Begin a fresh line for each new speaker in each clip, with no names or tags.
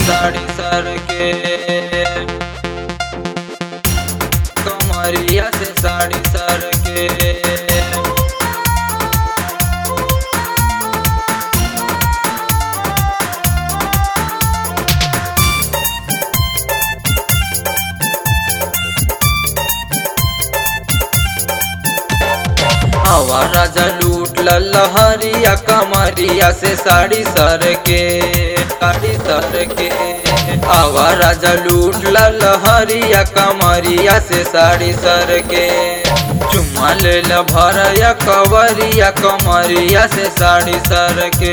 साड़ी सर के कमरिया से साड़ी सर के हवा राजा लूट लहरिया कमरिया से साड़ी सर के साड़ी सर के हवा राजा लूट लहरिया कमरिया से साड़ी सर के चुम्मा ले ल भरया कवरिया कमरिया से साड़ी सर के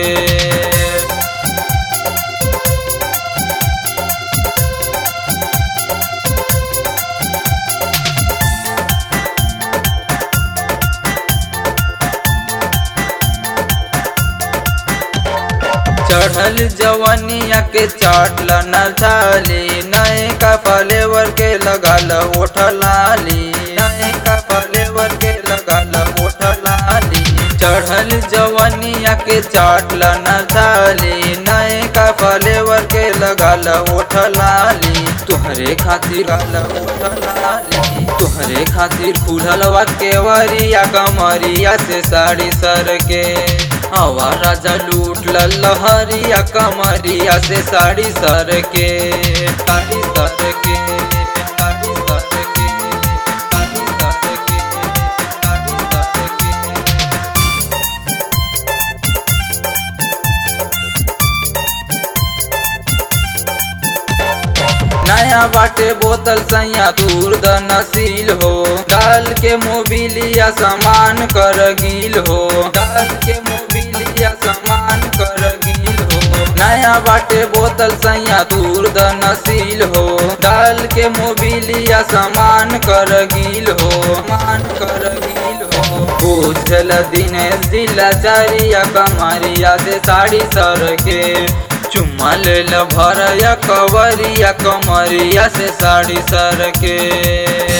चढ़ल जवनिया के चाटल न झाली नए का फलेवर के लगल ओठ लाली नए का फलेवर के लगल ओठ लाली चढ़ल जवनिया के चाटल न झाली नए का फलेवर के लगल ओठ लाली तुहरे खातिर गल ओठ लाली तुहरे खातिर खुलल वा केवरिया कमरिया से साड़ी सर के हवा राजा लूट लहरिया कमरिया से साड़ी सर के साड़ी सर के साड़ी सर के साड़ी सर के साड़ी सर के नया बाटे बोतल सैया दूर द नसील हो डाल के मोबिलिया सामान कर गील हो डाल के मोबिलिया सामान कर गील हो नया बाटे बोतल सैया दूर द नसील हो डाल के मोबिलिया सामान कर गील हो मान कर गील हो बुझल दिनेश जिला चारिया कमरिया से साड़ी सर के चुम्मा ले ल भरया कवरिया कमरिया से साड़ी सर के